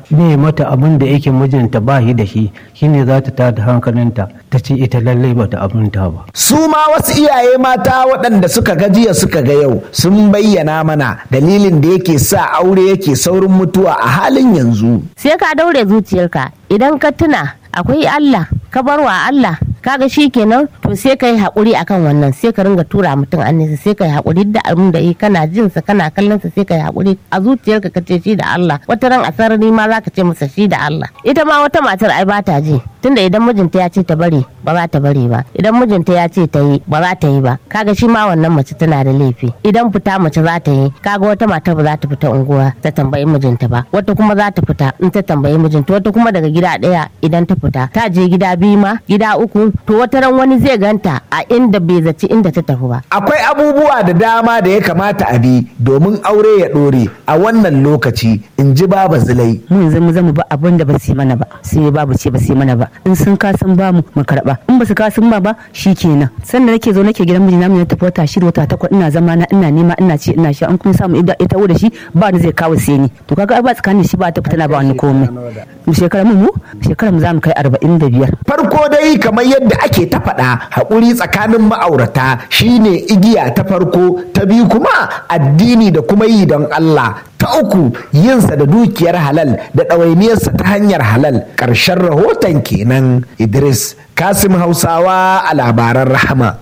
ne mata abin da yake mijinta ba shi da shi shine za ta tada hankalinta ta ce ita lallai bata abinta ba su ma wasu iyaye mata waɗanda suka ga jiya suka ga yau sun bayyana mana dalilin da yake sa aure yake saurin mutuwa a halin yanzu sai ka daure zuciyarka idan ka tuna akwai Allah ka bar wa Allah kaga shi kenan to sai ka yi haƙuri akan wannan sai ka ringa tura mutum annisa sai ka yi haƙuri da abin da kana jin sa kana kallon sa sai ka yi haƙuri a zuciyarka ka ce shi da Allah wata ran a sarari ma za ka ce masa shi da Allah ita ma wata matar ai ba ta ji tunda idan mijinta ya ce ta bari ba za ta bari ba idan mijinta ya ce ta yi ba za ta yi ba kaga shi ma wannan mace tana da laifi idan fita mace za ta yi kaga wata matar ba za ta fita unguwa ta tambayi mijinta ba wata kuma za ta fita in ta tambayi mijinta wata kuma daga gida ɗaya idan ta fita ta je gida biyu ma gida uku to wata ran wani zai ganta a inda bai zaci inda ta tafi ba akwai abubuwa da dama da ya kamata a bi domin aure ya ɗore a wannan lokaci in ji baba zulai mu yanzu mu zama ba abin da ba su yi mana ba sai babu ce ba su yi mana ba in sun kasan ba mu mu karba in ba su kasan ba ba kenan sannan nake zo nake gidan mijina mu na tafi wata shida wata takwas ina zama na ina nema ina ci ina sha an kuma samu ida ita da shi ba ni zai kawo sai ni to kaga ba tsakanin shi ba ta fitana ba wani komai mu shekara mu mu shekara mu za mu kai arba'in da biyar farko dai kamar yadda ake ta faɗa haƙuri tsakanin ma'aurata shine igiya ta farko ta biyu kuma addini da kuma yi don Allah ta uku yinsa da dukiyar halal da ɗawainiyarsa ta hanyar halal ƙarshen rahoton kenan idris kasim hausawa a labaran rahama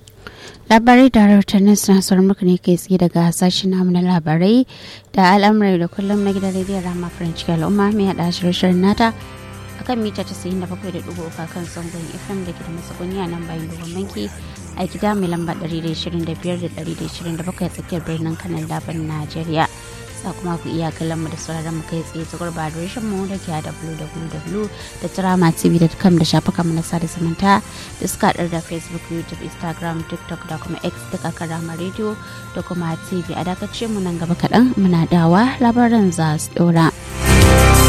labarai da rahotannin suna sauran muku ne kai tsaye daga sashen namu na labarai da al'amurai da kullum na gidan rediyon rama faranci al'umma mai haɗa shirye-shiryen nata akan mita 97.3 kan zangon fm da ke da masakoni a nan bayan dogon banki a gida mai lamba 125 da 127 tsakiyar birnin kanan laban najeriya sa kuma ku iya kallon mu da sauraron mu kai tsaye tsagar ba da mu da ke a www.tramatv.com da shafukan mu na sada zumunta da suka haɗar da facebook youtube instagram tiktok da kuma x duka karama radio da kuma tv a dakace mu nan gaba kaɗan muna dawa labaran za su ɗora.